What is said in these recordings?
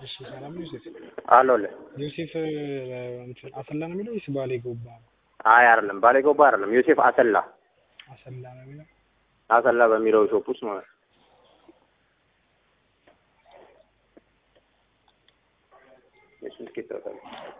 እሺ ሰላም ነው ዮሴፍ? አለሁልህ። ዮሴፍ እንትን አሰላ ነው የሚለው ወይስ ባሌ ጎባ ነው? አይ አይደለም፣ ባሌ ጎባ አይደለም። ዮሴፍ አሰላ አሰላ ነው የሚለው። አሰላ በሚለው ሾፕ ውስጥ ማለት ነው። የእሱን ትኬት ታውቃለህ?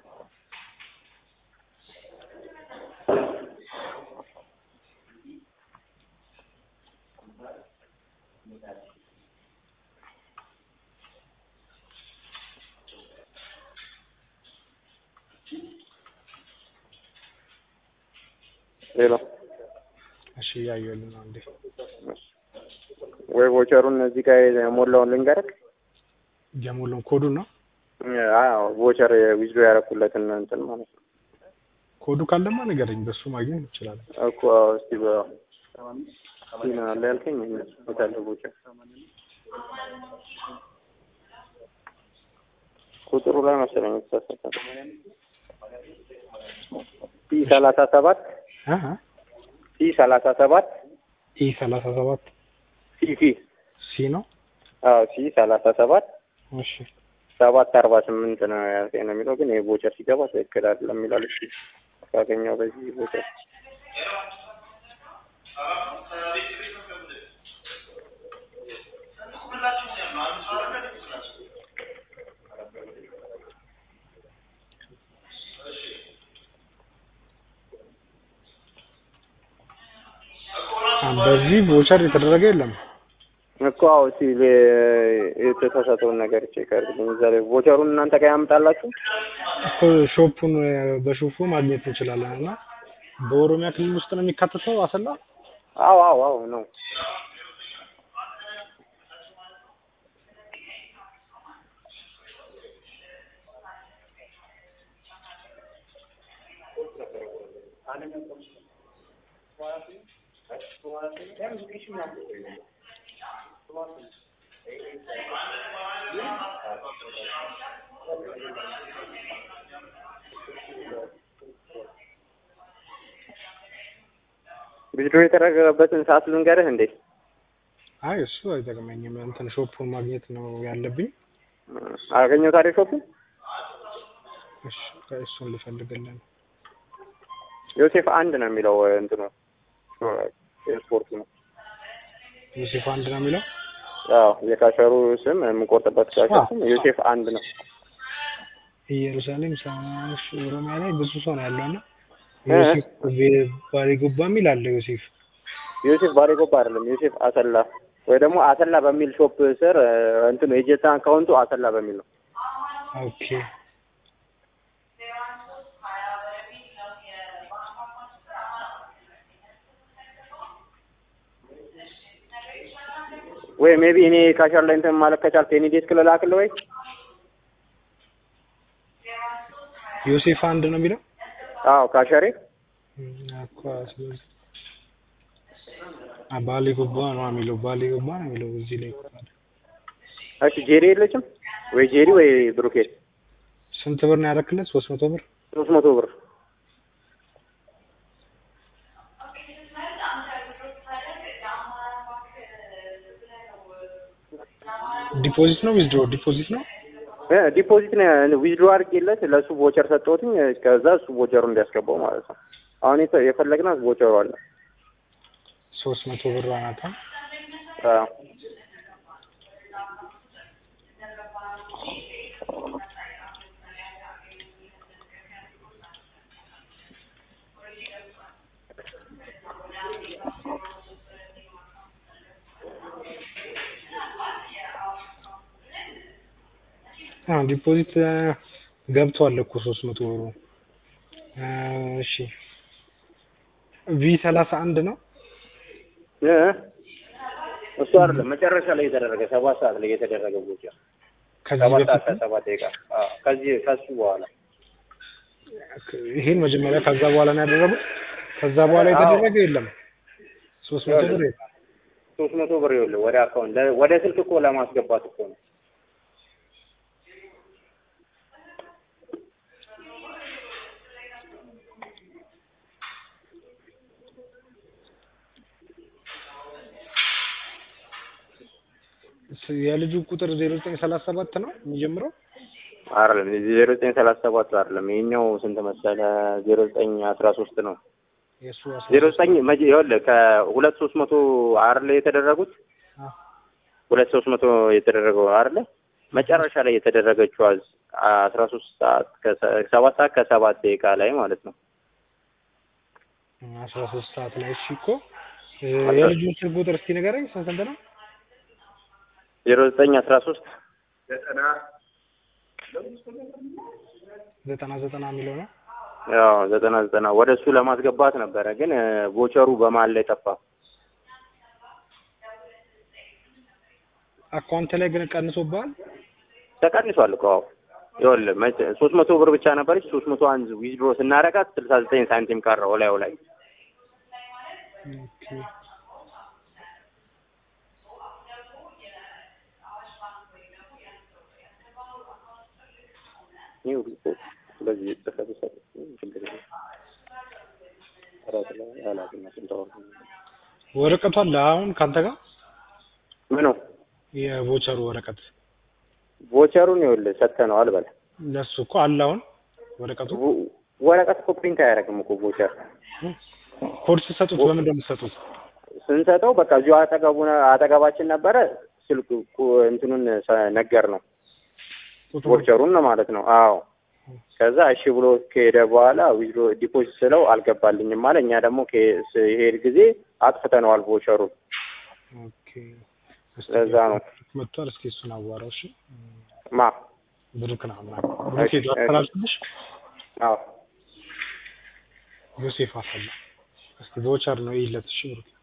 ሌላ እሺ እያየሁልህ ነው እንዴ? ወይ ቮቸሩን እዚህ ጋር የሞላውን ልንገርህ። የሞላውን ኮዱን ነው አዎ ቮቸር ዊዝዶ ያደረኩለትን እንትን ማለት ነው ኮዱ ካለማ ንገረኝ፣ በሱ ማግኘት እንችላለን። እኮ እስቲ በ ምን አለ ያልከኝ የት አለ ቮቸር ቁጥሩ ላይ መሰለኝ የተሳሳተ ሲ ሰላሳ ሰባት አሀ ሲ ሰላሳ ሰባት ኢ ሰላሳ ሰባት ሲ ሲ ሲ ነው። አዎ ሲ ሰላሳ ሰባት እሺ ሰባት አርባ ስምንት ነው ያልከኝ ነው የሚለው ግን ይሄ ቮቸር ሲገባ ትክክል አይደለም ይላል። እሺ ካገኘው በዚህ ቮቸር በዚህ ቮቸር የተደረገ የለም። እኮ አዎ እስቲ የተሳሳተውን ነገር ቼክ አድርግልኝ። እዛ ላይ ቮቸሩን እናንተ ጋር ያምጣላችሁ። እኮ ሾፑን በሾፑ ማግኘት እንችላለን እና በኦሮሚያ ክልል ውስጥ ነው የሚካተተው አሰላ። አዎ አዎ አዎ ነው። ቪዲዮ የተደረገበትን ሰዓት ልንገርህ እንዴ? አይ እሱ አይጠቅመኝም። እንትን ሾፑን ማግኘት ነው ያለብኝ። አገኘው ታዲያ ሾፑ እሺ እሱን ልፈልግልን። ዮሴፍ አንድ ነው የሚለው እንትኑ የስፖርቱ ነው። ዮሴፍ አንድ ነው የሚለው አዎ የካሸሩ ስም የምቆርጥበት ካሸሩ ስም ዮሴፍ አንድ ነው። ኢየሩሳሌም ሳሽ ኦሮሚያ ላይ ብዙ ሰው ነው ያለው እና ዮሴፍ ባሌ ጎባ የሚል አለ። ዮሴፍ ዮሴፍ ባሌ ጎባ አይደለም፣ ዮሴፍ አሰላ ወይ ደግሞ አሰላ በሚል ሾፕ ስር እንትኑ የጀታ አካውንቱ አሰላ በሚል ነው። ኦኬ ወይ ሜቢ እኔ ካሸር ላይ እንትን ማለት ከቻልክ የኔ ዴስክ ልላክልህ ወይ ዮሴፍ አንድ ነው የሚለው አዎ ካሸሬ እኮ ስለዚህ ባሌ ጎባ ነው የሚለው ባሌ ጎባ ነው የሚለው እዚህ ላይ እኮ አለ። እሺ ጄሪ የለችም ወይ ጄሪ ወይ ብሩኬት ስንት ብር ነው ያደረክለት? ሶስት መቶ ብር ሶስት መቶ ብር ዲፖዚት ነው ዊዝድሮ ዲፖዚት ነው እ ዲፖዚት ነው ዊዝድሮ አድርጌለት ለእሱ ቮቸር ሰጠሁትኝ ከዛ እሱ ቮቸሩ እንዲያስገባው ማለት ነው። አሁን የተ- የፈለግናት ቮቸሩ አለ ሶስት መቶ ብር ናታ። አዎ አዎ ዲፖዚት ገብቷል እኮ ሶስት መቶ ብሩ። እሺ ቪ ሰላሳ አንድ ነው እ እሱ አይደለም መጨረሻ ላይ የተደረገ ሰባት ሰዓት ላይ የተደረገ ቮቸር ከዚህ ሰባት ሰዓት በፊት ከሰባት ደቂቃ አዎ ከዚህ ከሱ በኋላ ይሄን መጀመሪያ ከዛ በኋላ ነው ያደረጉት። ከዛ በኋላ የተደረገ የለም። ሶስት መቶ ብር የለም። ሶስት መቶ ብር ይኸውልህ ወደ አካውንት ለ- ወደ ስልክ እኮ ለማስገባት እኮ ነው። የልጁ ቁጥር ዜሮ ዘጠኝ ሰላሳ ሰባት ነው የሚጀምረው። አይደለም ዜሮ ዘጠኝ ሰላሳ ሰባት አይደለም ይሄኛው ስንት መሰለ ዜሮ ዘጠኝ አስራ ሶስት ነው የእሱ አስራ ዜሮ ሶስት ዘጠኝ መቼ ይኸውልህ ከሁለት ሶስት መቶ አይደለ የተደረጉት አ፣ ሁለት ሶስት መቶ የተደረገው አይደለ መጨረሻ ላይ የተደረገችው አስራ ሶስት ሰዓት ከሰ- ሰባት ሰዓት ከሰባት ደቂቃ ላይ ማለት ነው አስራ ሶስት ሰዓት ላይ እሺ እኮ እ፣ የልጁን ስልክ ቁጥር እስኪ ንገረኝ ስንት ስንት ነው ዜሮ ዘጠኝ አስራ ሶስት ዘጠና ዘጠና የሚለው ነው ያው ዘጠና ዘጠና ወደ እሱ ለማስገባት ነበረ ግን እ፣ ቮቸሩ በመሀል ላይ ጠፋ አካውንት ላይ ግን ቀንሶብሃል ተቀንሷል እኮ አዎ ይኸውልህ መቼ- ሶስት መቶ ብር ብቻ ነበረች ሶስት መቶ አንድ ዊዝድሮ ስናረጋት ስልሳ ዘጠኝ ሳንቲም ቀረው ላዩ ላይ ኦኬ ይህ ሁሉ እኮ በዚህ ጽፈት ሰጥ ችግር የለም ራት ላይ ኃላፊነቱን ተወው። ወረቀቱ አለ አሁን ካንተ ጋር ምኑ የቮቸሩ ወረቀት ቮቸሩን ይኸውልህ ሰጥተነዋል በለ ለሱ እኮ አለ አሁን ወረቀቱ ቮ- ወረቀት እኮ ፕሪንት አያደርግም እኮ ቮቸር ኮድ ስትሰጡት በምን እንደምትሰጡት ስንሰጠው በቃ እዚሁ አጠገቡ አጠገባችን ነበረ ስልክ ቁ- እንትኑን ሰ- ነገር ነው ቁጥሩ ቮቸሩን ነው ማለት ነው አዎ ከዛ እሺ ብሎ ከሄደ በኋላ ዊዝድሮ ዲፖዚት ስለው አልገባልኝም አለ እኛ ደግሞ ከ- ሲሄድ ጊዜ አጥፍተነዋል ቮቸሩን ኦኬ እስኪ ለዛ ነው መጥቷል እስኪ እሱን አዋራው እሺ ማ ብሩክ ነው ምናምን ብሩክ እሺ፣ ሄዶ አስተላልፍልሽ አዎ ዮሴፍ አሰላ እስኪ ቮቸር ነው ይለት እሺ ብሩክ